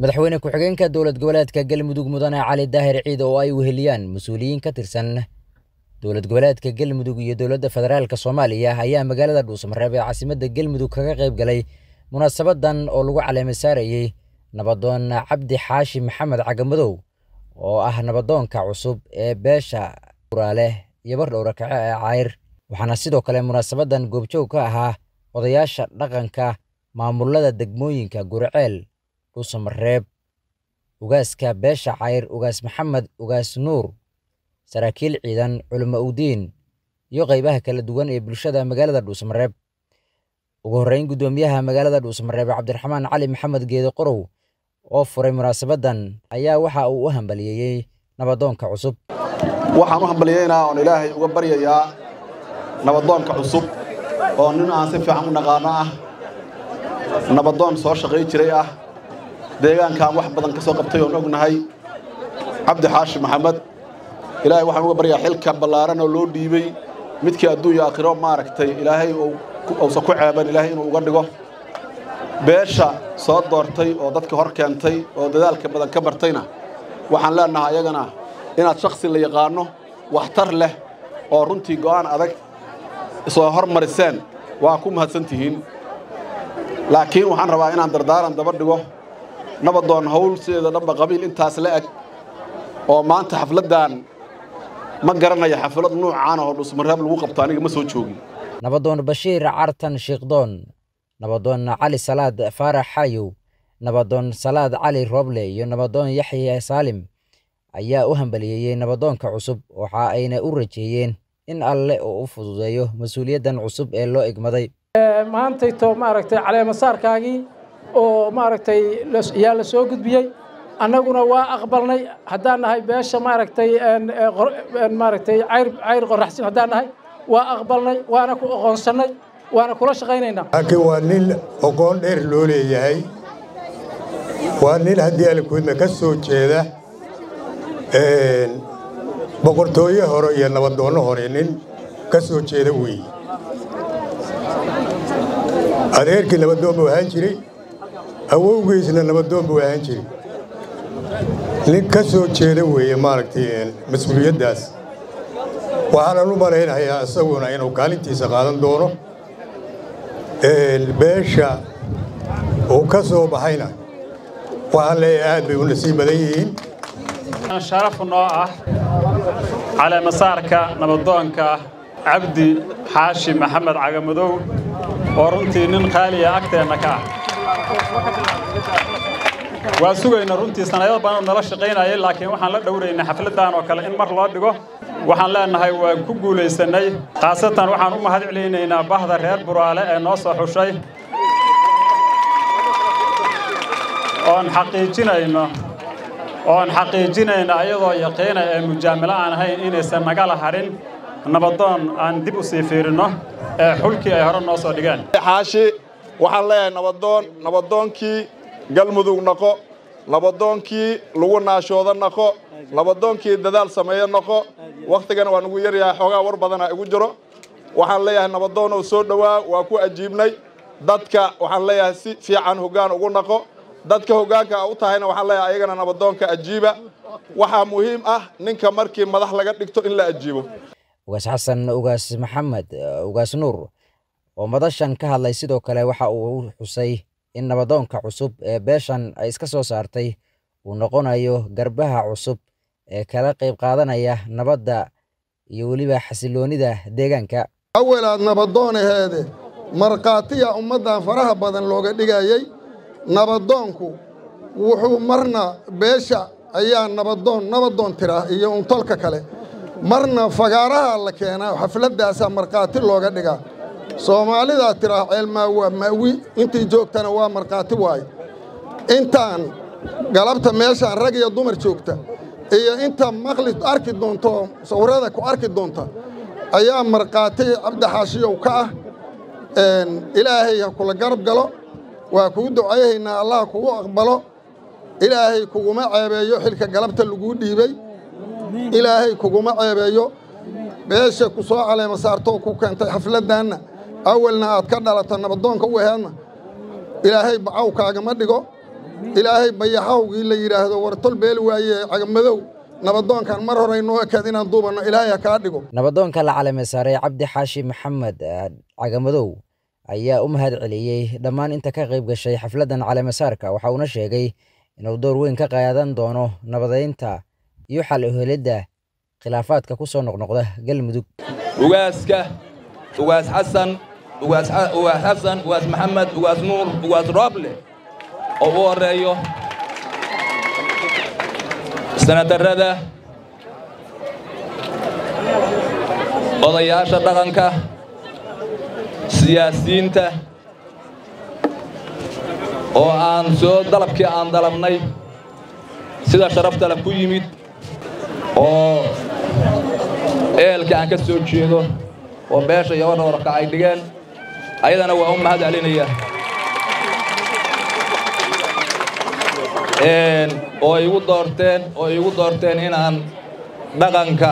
madaxweyne ku-xigeenka dowlad goboleedka galmudug mudane cali daahir ciid oo ay weheliyaan mas-uuliyiin ka tirsan dowlad goboleedka galmudug iyo dowladda federaalk soomaaliya ayaa magaalada dhuusamareeb ee caasimadda galmudug kaga qayb galay munaasabadan oo lagu caleema saarayey nabadoon cabdi xaashi maxamed cagamadow oo ah nabadoonka cusub ee beesha uraale iyo bardhowra kace ee cayr waxaana sidoo kale munaasabadan goobjoog ka ahaa odayaasha dhaqanka maamulada degmooyinka guriceel dhuusamareeb ugaaska beesha cayr ugaas maxamed ugaas nuur saraakiil ciidan culimo udiin iyo qaybaha kala duwan ee bulshada magaalada dhuusamareeb ugu horreyn guddoomiyaha magaalada dhuusamareeb cabdiraxmaan cali maxamed geede qorow oo furay munaasabadan ayaa waxa uu u hambaliyeeyey nabadoonka cusub waxaan u hambaliyeynaa oon ilaahay uga baryayaa nabadoonka cusub oo nin aan si fiican u naqaano ah nabadoon soo shaqay jiray ah deegaankaan wax badan ka soo qabtay oon ognahay cabdi xaashi maxamed ilaahay waxaan uga baryaa xilka ballaaran oo loo dhiibey midkii adduunya aakhiro maaragtay ilaahay uusan ku ceeban ilaahay inuu uga dhigo beesha soo doortay oo dadka hor keentay oo dadaalka badan ka bartayna waxaan leenahay ayagana inaad shakhsi la yaqaanno waxtar leh oo runtii go'aan adag soo hormariseen waa ku mahadsan tihiin laakiin waxaan rabaa inaan dardaaran daba dhigo nabadoon hawl sideeda dhanba qabiil intaas la eg oo maanta xafladdan ma garanaya xaflad nuucaan oo dhusmareeb lagu qabto aniga ma soo joogin nabadoon bashiir cartan shiikhdoon nabadoon cali salaad faarax xayow nabadoon salaad cali rooble iyo nabadoon yaxya saalim ayaa u hambaliyeeyey nabadoonka cusub waxa ayna u rajeeyeen in alle uu u fududeeyo mas-uuliyaddan cusub ee loo egmaday maantayto maaragtay caleemasaarkaagii oo maaragtay yaa la soo gudbiyey annaguna waa aqbalnay haddaan nahay beesha maaragtay maaragtay cayr cayr qoraxsin haddaan nahay waa aqbalnay waana ku aqoonsannay waana kula shaqaynaynaa laakiin waa nin oqoon dheer loo leeyahay waa nin haddii alikuudna ka soo jeeda boqortooye hore iyo nabadoonno hore nin ka soo jeeda weeye adeerkii nabadoon buu ahaan jiray awowgiisna nabadoon buu ahaan jiray nin ka soo jeeda weeye maaragtay mas-uuliyaddaas waxaanan u malaynayaa isaguna inuu kaalintiisa qaadan doono beesha uu ka soo baxayna waxaan leeyahay aad bay u nasiib badan yihiin sharaf noo ah caleemasaarka nabadoonka cabdi xaashi maxamed cagamadow oo runtii nin qaaliya agteenna ka ah waa sugayna runtii sanado badan nala shaqaynayay laakiin waxaan la dhowraynay xafladdan oo kale in mar loo dhigo waxaan leenahay waan ku guulaysannay khaasatan waxaan u mahad celinaynaa bahda reer buraale ee noo soo xushay oon xaqiijinayno oon xaqiijinayna ayadoo yaqiina ee mujaamilo aan ahayn inaysan nagala hadhin nabadoon aan dib u sii fiirinno ee xulkii ay hore noo soo dhigeen xaashi waxaan leeyahay nabadoon nabadoonkii galmudug naqo nabadoonkii lagu naashooda naqo nabadoonkii dadaal sameeyo naqo wakhtigana waa nugu yaryahay xoogaa war badana igu jiro waxaan leeyahay nabadoonow soo dhowaa waa ku ajiibnay dadka waxaan leeyahay si fiican hoggaan ugu naqo dadka hoggaanka u tahayna waxaan leeyahay ayagana nabadoonka ajiiba waxaa muhiim ah ninka markii madax laga dhigto in la ajiibo ugaas xasan ugaas maxamed ugaas nuur oo madashan ka hadlay sidoo kale waxa uu xusay in nabadoonka cusub ee beeshan ay iska soo saartay uu noqonayo garbaha cusub ee kala qayb qaadanaya nabadda iyo weliba xasiloonnida deegaanka awalaad nabadoonaheede markhaatiya ummaddan faraha badan looga dhigayey nabadoonku wuxuu marna beesha ayaa nabadoon nabadoon tiraa iyo untolka kale marna fagaaraha la keenaa xafladdaasaa markhaati looga dhigaa soomaalidaa tiraa ceelmaa waa maawi intii joogtana waa markhaati waaye intaan galabta meeshaan rag iyo dumar joogta iyo inta maqli arki doonto oo sawirada ku arki doonta ayaa markhaati cabdixaashiyow ka ah ilaahay ha kula garab galo waa kuu ducayhaynaa allah kugu aqbalo ilaahay kuguma ceebeeyo xilka galabta laguu dhiibey ilaahay kuguma ceebeeyo beesha ku soo caleema saartoo ku keentay xafladdaanna awalna aad ka dhalato nabadoonka u aheedna ilaahay bacaw kaagama dhigo ilaahay bayaxawgii la yidhaahdo war tol beel waaye cagamadow nabadoonkan mar hore inoo ekaad inaan duubanno ilaahay ha kaa dhigo nabadoonka la calame saaray cabdi xaashi maxamed cagamadow ayaa u mahad celiyey dhammaan inta ka qayb gashay xafladdan caleemasaarka waxa uuna sheegay inuu door weyn ka qaadan doono nabadeynta iyo xal uhelidda khilaafaadka ku soo noqnoqda galmudug ugaaska ugaas xasan ugaas xasan ugaas maxamed ugaas nuur ugaas rooble oo u horreeyo sanadarrada odayaasha dhaqanka siyaasiyiinta oo aan soo dalabkii aan dalabnay sida sharaftale ku yimid oo eelkii aan ka soo jeedo oo beesha iyo warwarka ay dhigeen ayadana waa u mahad celinaya oo igu doorteen oo igu doorteen inaan dhaqanka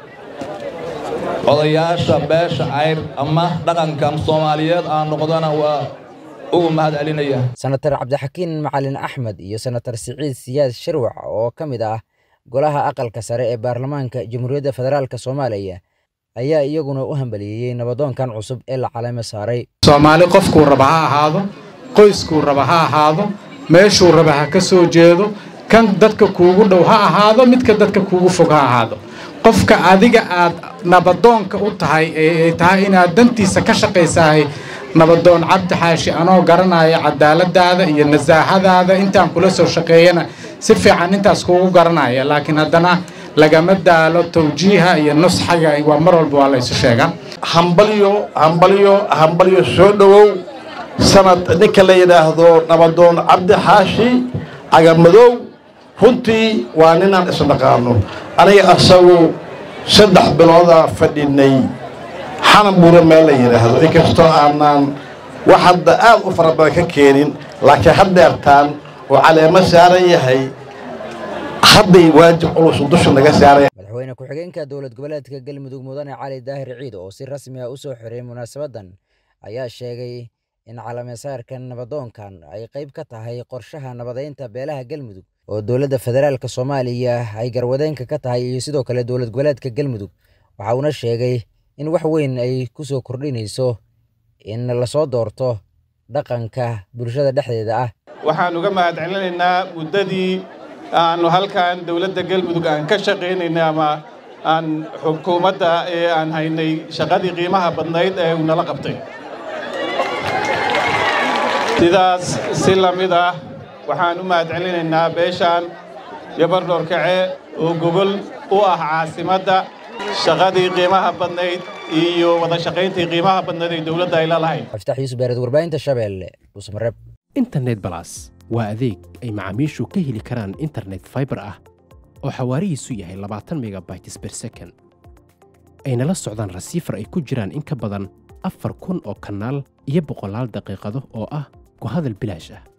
odayaasha beesha cayr ama dhaqanka soomaaliyeed aan noqdona waa ugu mahad celinaya senatar cabdixakiin macalin axmed iyo senatar siciid siyaad shirwac oo ka mid ah golaha aqalka sare ee baarlamaanka jamhuuriyadda federaalk soomaaliya ayaa iyaguna u hambaliyeeyey nabadoonkan cusub ee la calamo saaray soomaali qofkuu raba ha ahaado qoyskuu raba ha ahaado meeshuu raba ha ka soo jeedo kan dadka kuugu dhow ha ahaado midka dadka kuugu fog ha ahaado qofka adiga aad nabadoonka u tahay ee tahay inaad dantiisa ka shaqaysahay nabadoon cabdi xaashi anoo garanaya cadaaladaada iyo nasaahadaada intaan kula soo shaqeeyana si fiican intaas kuugu garanaya laakiin haddana lagama daalo tawjiiha iyo nusxaga waa mar walba waa la isu sheegaa hambalyo hambalyo hambalyo soo dhowow sanad ninka la yidhaahdo nabadoon cabdi xaashi cagamadow runtii waa ninaan isnaqaano aniga asagu saddex biloodaa fadhinay xanan buura meel la yidhaahdo inkastoo aanaan wax hadda aad u fara badan ka keenin laakiin haddeertaan oo caleemo saaran yahay hadday waajib culus dusha naga saaray madaxweyne ku-xigeenka dowlad goboleedka galmudug mudane cali daahir ciid oo si rasmi ah u soo xiray munaasabaddan ayaa sheegay in calamesaarkan nabadoonkan ay qayb ka tahay qorshaha nabadeynta beelaha galmudug oo dowladda federaalk soomaaliya ay garwadeenka ka tahay iyo sidoo kale dowlad goboleedka galmudug waxa uuna sheegay in wax weyn ay ku soo kordhinayso in lasoo doorto dhaqanka bulshada dhexdeeda ah waxaan uga mahad celinaynaa muddadii aanu halkan dowladda galmudug aan ka shaqaynayna ama aan xukuumadda ee aan haynay shaqadii qiimaha badnayd ee uu nala qabtay sidaas si la mid ah waxaan u mahad celinaynaa beeshaan gabardhoorkace oo gogol u ah caasimadda shaqadii qiimaha badnayd iyo wada shaqayntii qiimaha badnayd ee dowladda ay lalahayd xaftax yuusuf beered warbaahinta shabeelle dhuusmareeb internet balas waa adeeg ay macaamiishu ka heli karaan internet faibar ah oo xawaarihiisu yahay labaatan megabytes ber second ayna la socdaan rasiifar ay ku jiraan in ka badan afar kun oo kanaal iyo boqolaal daqiiqado oo ah ku hadal bilaash ah